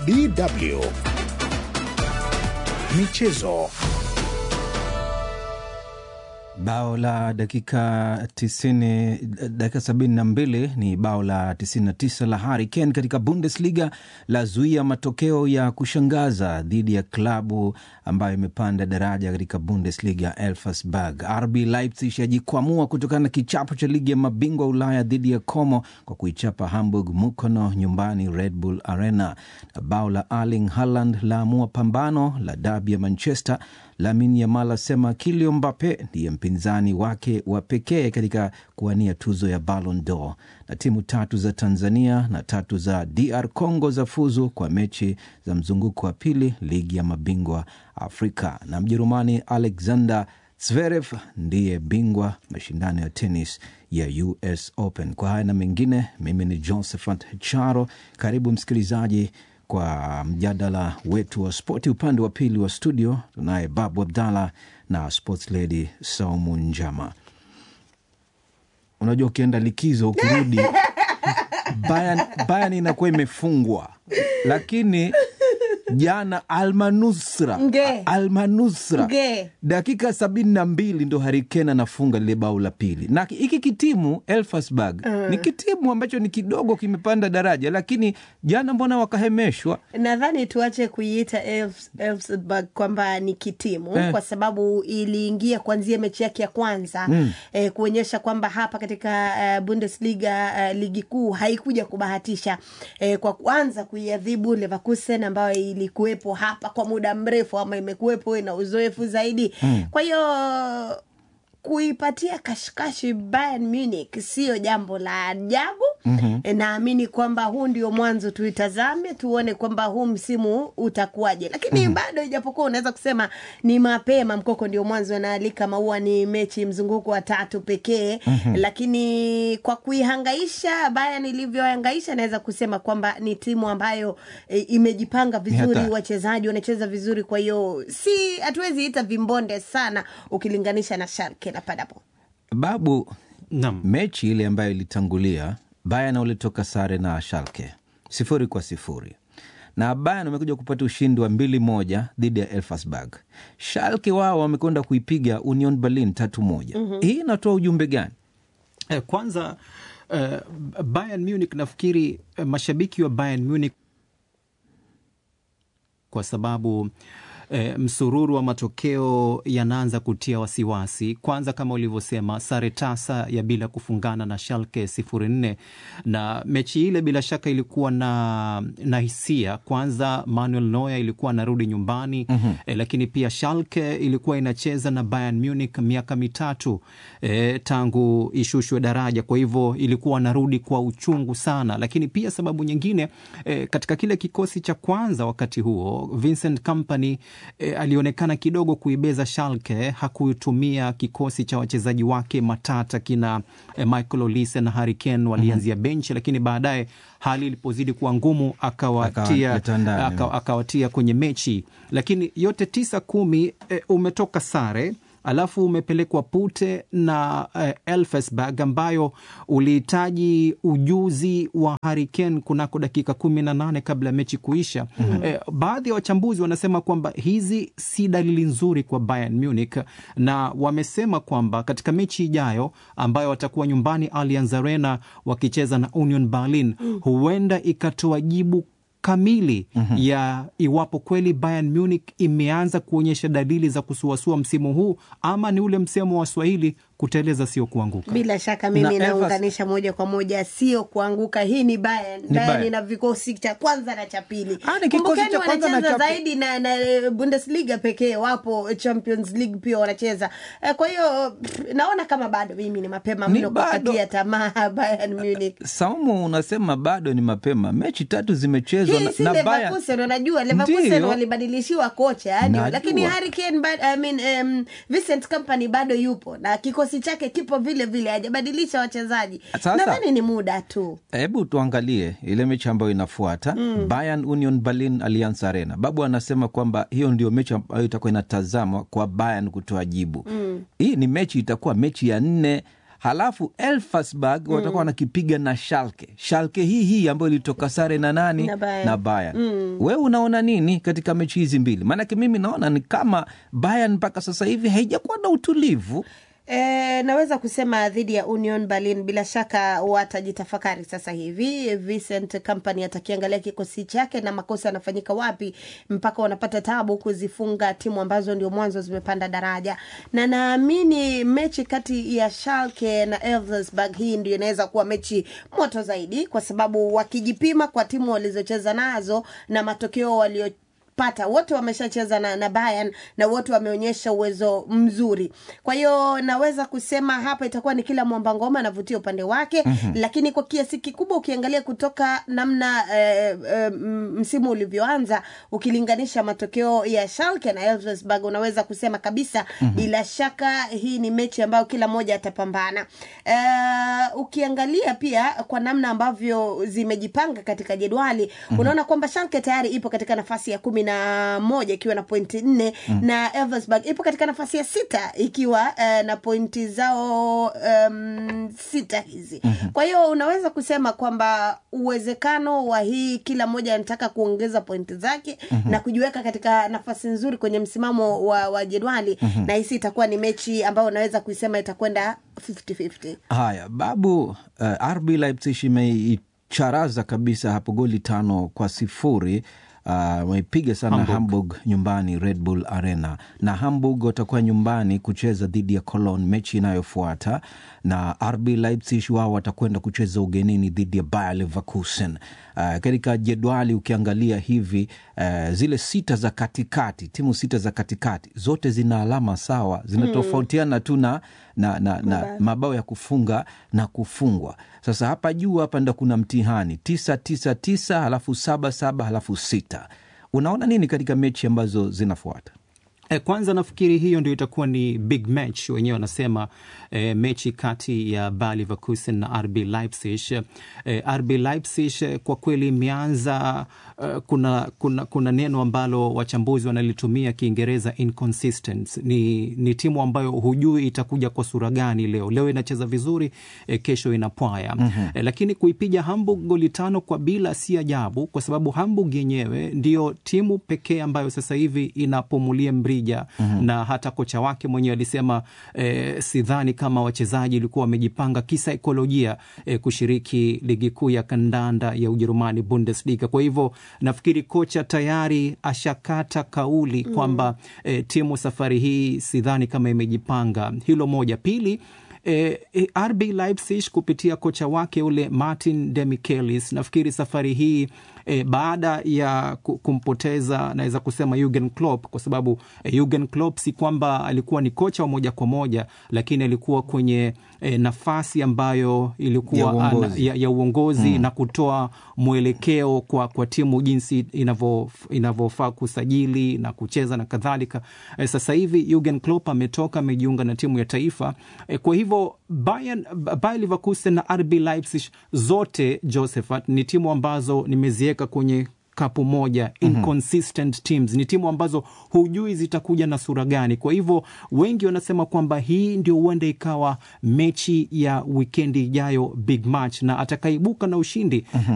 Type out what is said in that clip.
DW Michezo. Bao la dakika tisini, dakika sabini na mbili ni bao la 99 la Harry Kane katika Bundesliga la zuia matokeo ya kushangaza dhidi ya klabu ambayo imepanda daraja katika Bundesliga Elversberg. RB Leipzig yajikwamua kutokana na kichapo cha ligi ya mabingwa Ulaya dhidi ya Como kwa kuichapa Hamburg Mukono nyumbani Red Bull Arena, na bao la Erling Haaland laamua pambano la dabi ya Manchester. Lamin Yamal asema Kylian Mbappe ndiye mpinzani wake wa pekee katika kuwania tuzo ya Ballon d'Or. Na timu tatu za Tanzania na tatu za DR Congo za fuzu kwa mechi za mzunguko wa pili ligi ya mabingwa Afrika. Na Mjerumani Alexander Zverev ndiye bingwa mashindano ya tenis ya US Open. Kwa haya na mengine, mimi ni Josephat Charo. Karibu msikilizaji kwa mjadala wetu wa spoti. Upande wa pili wa studio tunaye Babu Abdallah na sports lady Saumu Njama. Unajua, ukienda likizo ukirudi, Bayern, Bayern inakuwa imefungwa, lakini jana Almanusra Nge. Almanusra Nge. dakika sabini na mbili ndo Harikena anafunga lile bao la pili, na hiki kitimu Elfsberg ni kitimu ambacho ni kidogo kimepanda daraja, lakini jana mbona wakahemeshwa? nadhani tuache kuiita Elfs- Elfsberg kwamba ni kitimu Eh. kwa sababu iliingia kuanzia mechi yake ya kwanza eh, kuonyesha kwamba hapa katika eh, Bundesliga eh, ligi kuu haikuja kubahatisha eh, kwa kwanza kuiadhibu Leverkusen ambayo ilikuwepo hapa kwa muda mrefu ama imekuwepo ina uzoefu zaidi kwa hiyo kuipatia kashikashi Bayern Munich sio jambo la ajabu. mm-hmm. Naamini kwamba huu ndio mwanzo, tuitazame tuone kwamba huu msimu utakuwaje, lakini mm-hmm. bado ijapokuwa unaweza kusema ni mapema, mkoko ndio mwanzo, anaalika maua, ni mechi mzunguko wa tatu pekee mm-hmm. lakini kwa kuihangaisha Bayern ilivyohangaisha, naweza kusema kwamba ni timu ambayo e, imejipanga vizuri, hatari. wachezaji wanacheza vizuri, kwa hiyo si hatuwezi ita vimbonde sana ukilinganisha na Schalke na Paderborn. Babu, Naam. mechi ile ambayo ilitangulia Bayern walitoka sare na Schalke sifuri kwa sifuri na Bayern wamekuja kupata ushindi wa mbili moja dhidi ya Elfsberg. Schalke wao wamekwenda kuipiga Union Berlin tatu moja. Hii inatoa ujumbe gani? Eh, Kwanza eh, Bayern Munich nafikiri eh, mashabiki wa Bayern Munich kwa sababu E, msururu wa matokeo yanaanza kutia wasiwasi. Kwanza kama ulivyosema, sare tasa ya bila kufungana na Schalke sifuri nne, na mechi ile bila shaka ilikuwa na, na hisia. Kwanza Manuel Neuer ilikuwa anarudi nyumbani mm-hmm. E, lakini pia Schalke ilikuwa inacheza na Bayern Munich miaka mitatu e, tangu ishushwe daraja, kwa hivyo ilikuwa anarudi kwa uchungu sana. Lakini pia sababu nyingine e, katika kile kikosi cha kwanza wakati huo Vincent Kompany e, alionekana kidogo kuibeza Schalke. Hakutumia kikosi cha wachezaji wake matata kina e, Michael Olise na Harry Kane walianzia mm-hmm. benchi, lakini baadaye hali ilipozidi kuwa ngumu akawatia Akawaleta ndani. aka, akawatia kwenye mechi, lakini yote tisa kumi e, umetoka sare alafu umepelekwa Pute na eh, Elfsberg ambayo ulihitaji ujuzi wa Harry Kane kunako dakika kumi na nane kabla ya mechi kuisha. mm-hmm. Eh, baadhi ya wachambuzi wanasema kwamba hizi si dalili nzuri kwa Bayern Munich, na wamesema kwamba katika mechi ijayo ambayo watakuwa nyumbani Allianz Arena wakicheza na Union Berlin, huenda ikatoa jibu kamili mm-hmm. ya iwapo kweli Bayern Munich imeanza kuonyesha dalili za kusuasua msimu huu ama ni ule msemo wa Swahili kuteleza sio kuanguka. Bila shaka mimi Na Evers- naunganisha moja kwa moja, sio kuanguka. Hii ni Bayern. Bayern Bayern. ina vikosi cha kwanza na cha pili. Ah, ni kikosi Kumbukeni cha kwanza na wanacheza cha pi- zaidi na, na eh, Bundesliga pekee, wapo Champions League pia wanacheza. Eh, Kwa hiyo pff, naona kama bado mimi ni mapema Ni mno bado. kupatia tamaa Bayern Munich. Saumu, unasema bado ni mapema, mechi tatu zimechezwa Hii na, si na Bayern. Leverkusen, unajua Leverkusen Ndiyo. walibadilishiwa kocha yani, Najua. lakini Harry Kane bado, I mean, um, Vincent Kompany bado yupo na kikosi chake kipo vile vile, hajabadilisha wachezaji. Sasa- Nadhani ni muda tu. Hebu tuangalie ile mechi ambayo inafuata mm. Bayern Union Berlin Allianz Arena. Babu anasema kwamba hiyo ndio mechi ambayo itakuwa inatazamwa kwa Bayern kutoa jibu mm. Hii ni mechi itakuwa mechi ya nne halafu Elfsberg watakuwa wanakipiga na Schalke. Schalke hii hii ambayo ilitoka sare na nani Na Bayern. na Bayern. Wewe unaona nini katika mechi hizi mbili? Maanake mimi naona ni kama Bayern mpaka sasa hivi haijakuwa na utulivu. E, naweza kusema dhidi ya Union Berlin bila shaka watajitafakari sasa hivi. Vincent Kompany atakiangalia kikosi chake na makosa yanafanyika wapi mpaka wanapata tabu kuzifunga timu ambazo ndio mwanzo zimepanda daraja, na naamini mechi kati ya Schalke na Elversberg hii ndio inaweza kuwa mechi moto zaidi, kwa sababu wakijipima kwa timu walizocheza nazo na matokeo walio pata wote wameshacheza na, na Bayern na wote wameonyesha uwezo mzuri. Kwa hiyo naweza kusema hapa itakuwa ni kila mwamba ngoma anavutia upande wake mm-hmm. Lakini kwa kiasi kikubwa ukiangalia kutoka namna eh, eh, msimu ulivyoanza ukilinganisha matokeo ya Schalke na Elversberg unaweza kusema kabisa mm-hmm. Bila shaka hii ni mechi ambayo kila mmoja atapambana. Eh, ukiangalia pia kwa namna ambavyo zimejipanga katika jedwali mm-hmm. Unaona kwamba Schalke tayari ipo katika nafasi ya kumi na moja ikiwa na pointi nne mm. na Elversberg ipo katika nafasi ya sita ikiwa uh, na pointi zao um, sita hizi mm-hmm. Kwa hiyo unaweza kusema kwamba uwezekano wa hii kila mmoja anataka kuongeza pointi zake mm-hmm. na kujiweka katika nafasi nzuri kwenye msimamo wa, wa jedwali mm-hmm. na hisi itakuwa ni mechi ambayo unaweza kuisema itakwenda 50-50. Haya babu, uh, RB Leipzig imeicharaza kabisa hapo goli tano kwa sifuri wameipiga uh, sana Hamburg. Hamburg nyumbani Red Bull Arena, na Hamburg watakuwa nyumbani kucheza dhidi ya Cologne mechi inayofuata, na RB Leipzig wao watakwenda kucheza ugenini dhidi ya Bayer Leverkusen. Uh, katika jedwali ukiangalia hivi uh, zile sita za katikati, timu sita za katikati zote zina alama sawa, zinatofautiana hmm. tu na, na, na, na mabao ya kufunga na kufungwa. Sasa hapa juu hapa ndo kuna mtihani tisa tisa tisa halafu saba saba halafu sita. Unaona nini katika mechi ambazo zinafuata? E, kwanza nafikiri hiyo ndio itakuwa ni big match, wenyewe wanasema e, mechi kati ya Bayer Leverkusen na RB Leipzig. E, RB Leipzig kwa kweli imeanza uh, kuna, kuna, kuna neno ambalo wachambuzi wanalitumia Kiingereza inconsistent. Ni, ni timu ambayo hujui itakuja kwa sura gani leo. Leo inacheza vizuri e, kesho inapwaya mm-hmm. E, lakini kuipiga Hamburg goli tano kwa bila si ajabu, kwa sababu Hamburg yenyewe ndio timu pekee ambayo sasa hivi inapumulia mbri Mm-hmm. Na hata kocha wake mwenyewe alisema eh, sidhani kama wachezaji ilikuwa wamejipanga kisaikolojia eh, kushiriki ligi kuu ya kandanda ya Ujerumani, Bundesliga. Kwa hivyo nafikiri kocha tayari ashakata kauli mm-hmm. kwamba eh, timu safari hii sidhani kama imejipanga. Hilo moja. Pili, E, e, RB Leipzig kupitia kocha wake ule Martin Demichelis nafikiri safari hii e, baada ya kumpoteza naweza kusema Jurgen Klopp kwa sababu e, Jurgen Klopp si kwamba alikuwa ni kocha wa moja kwa moja, lakini alikuwa kwenye e, nafasi ambayo ilikuwa ya uongozi, ya, ya uongozi hmm, na kutoa mwelekeo kwa, kwa timu jinsi inavyofaa kusajili na kucheza na kadhalika. E, sasa hivi Jurgen Klopp ametoka amejiunga na timu ya taifa e, kwa hivyo Bayern, Bayer Leverkusen na RB Leipzig zote Josephat ni timu ambazo nimeziweka kwenye kapu moja inconsistent mm -hmm. teams ni timu ambazo hujui zitakuja na sura gani. Kwa hivyo wengi wanasema kwamba hii ndio huenda ikawa mechi ya wikendi ijayo, big match, na atakaibuka na ushindi mm -hmm.